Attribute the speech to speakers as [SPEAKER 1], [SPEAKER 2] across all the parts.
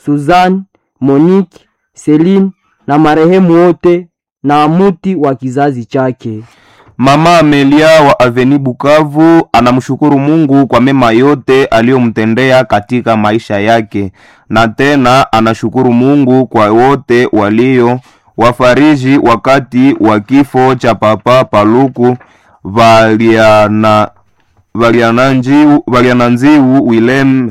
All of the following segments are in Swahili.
[SPEAKER 1] Suzanne, Monique, Celine na marehemu wote na muti wa kizazi chake.
[SPEAKER 2] Mama Amelia wa Aveni Bukavu anamshukuru Mungu kwa mema yote aliyomtendea katika maisha yake, na tena anashukuru Mungu kwa wote walio wafariji wakati wa kifo cha Papa Paluku Valiana Valiananjiu Valiananziu Wilem.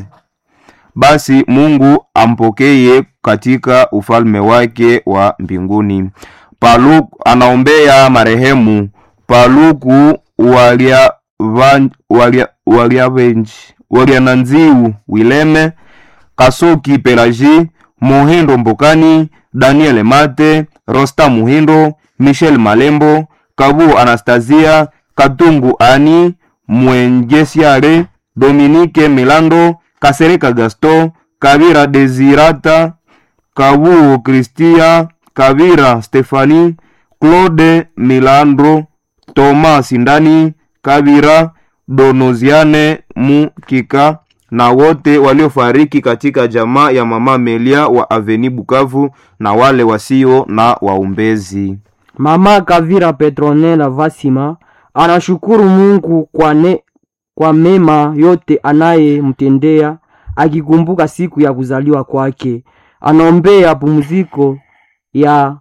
[SPEAKER 2] Basi Mungu ampokeye katika ufalme wake wa mbinguni. Paluku anaombea marehemu Paluku walia van- walia waliavenji waliananziu Wileme Kasoki Pelaji Mohindo Mbokani Daniel Mate Rosta Muhindo Michel Malembo Kabu Anastasia Katungu Ani Mwengesiare Dominique Milando Kasereka Gaston Kavira Desirata Kabuo Kristia Kavira Stefani Claude Milandro Thomas Sindani Kavira Donoziane Mukika na wote waliofariki katika jamaa ya mama Melia wa Aveni Bukavu na wale wasio na waombezi.
[SPEAKER 1] Mama Kavira Petronela Vasima anashukuru Mungu kwa, ne, kwa mema yote anayemtendea akikumbuka siku ya kuzaliwa kwake. Anaombea pumziko ya,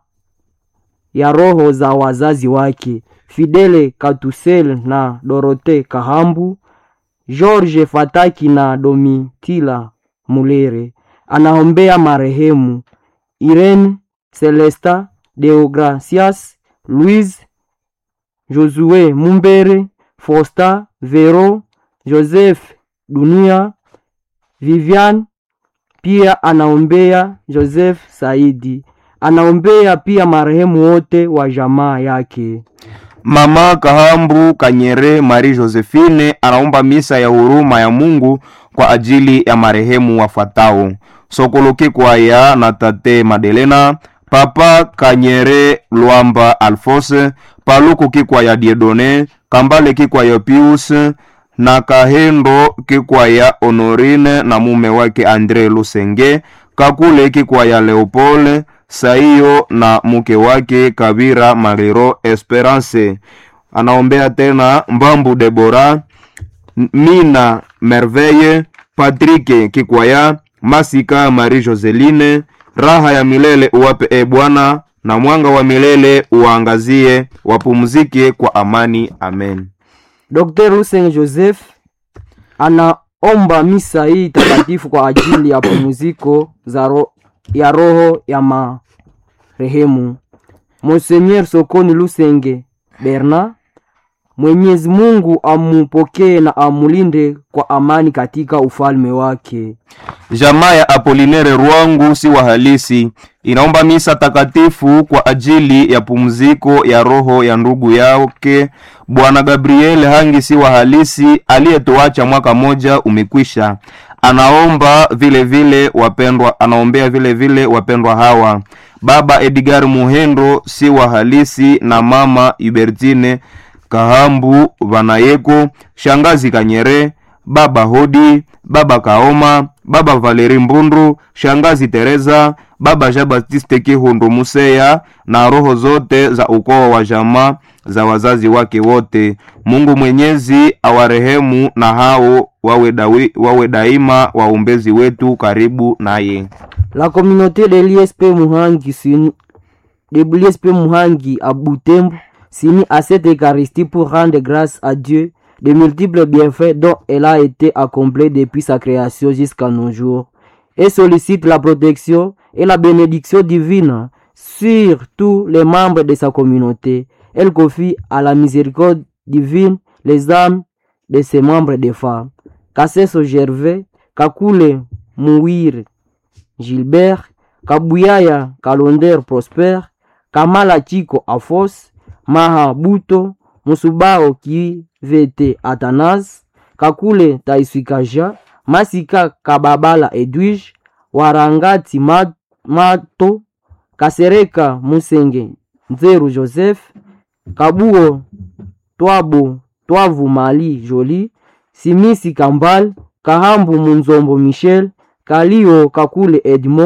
[SPEAKER 1] ya roho za wazazi wake Fidele Katusel na Dorote Kahambu, George Fataki na Domitila Mulere. Anaombea marehemu Irene Celesta Deogracias Louise Josue Mumbere Fosta Vero Joseph Dunia Vivian pia anaombea Joseph Saidi. Anaombea pia marehemu wote wa jamaa yake.
[SPEAKER 2] Mama Kahambu Kanyere Marie Josephine anaomba misa ya huruma ya Mungu kwa ajili ya marehemu wafuatao: Sokoloki Kwaya na Tate Madelena, Papa Kanyere Lwamba Alphonse, Paluku Kikwaya Diedone, Kambale Kikwaya Pius na Kahendo Kikwaya Honorine na mume wake Andre Lusenge, Kakule Kikwaya Leopold Saiyo na mke wake Kabira Mariro Esperance. Anaombea tena Mbambu Debora, Mina Merveille, Patrick Kikwaya, Masika Marie Joseline. Raha ya milele uwape e Bwana, na mwanga wa milele uwaangazie, wapumzike kwa amani. Amen.
[SPEAKER 1] Dr. Hussein Joseph anaomba misa hii takatifu kwa ajili ya pumziko za ro ya roho ya marehemu Monseigneur Sokoni Lusenge Berna. Mwenyezi Mungu amupokee na amulinde kwa amani katika ufalme wake.
[SPEAKER 2] Jamaa ya Apolinere Rwangu si wa halisi inaomba misa takatifu kwa ajili ya pumziko ya roho ya ndugu yake Bwana Gabriel Hangi si wa halisi aliyetuacha mwaka moja umekwisha. Anaomba vile vile wapendwa, anaombea vile vile wapendwa hawa: Baba Edgar Muhendo si wa halisi na mama Hubertine Kahambu Vanayeko, shangazi Kanyere, baba Hodi, baba Kaoma, baba Valeri Mbundu, shangazi Teresa, baba Jean Baptiste Kihundu Museya na roho zote za ukoo wa jamaa za wazazi wake wote. Mungu Mwenyezi awarehemu na hao wawe, dawi, wawe daima waombezi wetu karibu naye.
[SPEAKER 1] La communauté de l'ISP Muhangi s'unit- de l'ISP Muhangi à Butembo s'unit à cette Eucharistie pour rendre grâce à Dieu de multiples bienfaits dont elle a été accomplie depuis sa création jusqu'à nos jours et sollicite la protection et la bénédiction divine sur tous les membres de sa communauté. Elle confie à la miséricorde divine les âmes de ses membres de femmes. Kasseso Gervais, Kakule Mouir, Gilbert, Kabuyaya Kalonder Prosper, Kamala Chiko Afos, Maha Buto, Musubao Kivete Atanas, Kakule Taiswikaja, Masika Kababala Edwige, Warangati Ma- Mato, Kasereka Musenge Nzeru Joseph, Kabuo Twabo Twavu Mali Joli, Simisi Kambal, Kahambu Munzombo Michel, Kalio Kakule Edmond